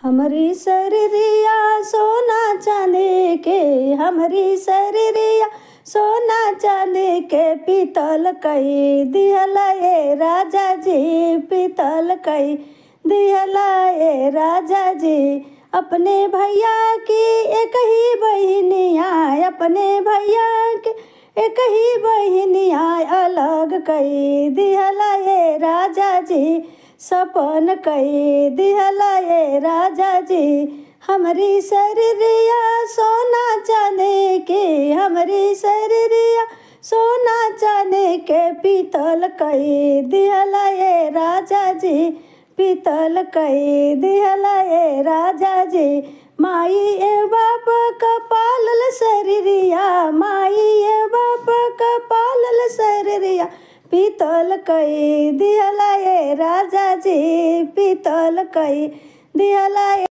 हमरी शरीरिया सोना चांदी के हमरी शरीरिया सोना चांदी के पीतल कई दिहला ए राजा जी पीतल कई दिहला ए राजा जी अपने भैया की एक ही बहनिया अपने भैया के एक ही बहनिया अलग कई दिहला ए राजा जी सपन कई दिहला ए राजा जी हमरी शरीरिया सोना चांदी के हमरी शरीरिया सोना चांदी के पीतल कई दिहला ए राजा जी पीतल कई दिहला ए राजा जी माई ए बाप का पालल शरीरिया माई ए बाप का पालल शरीरिया पीतल कई दिहला ए राजा जी पीतल कई दिहला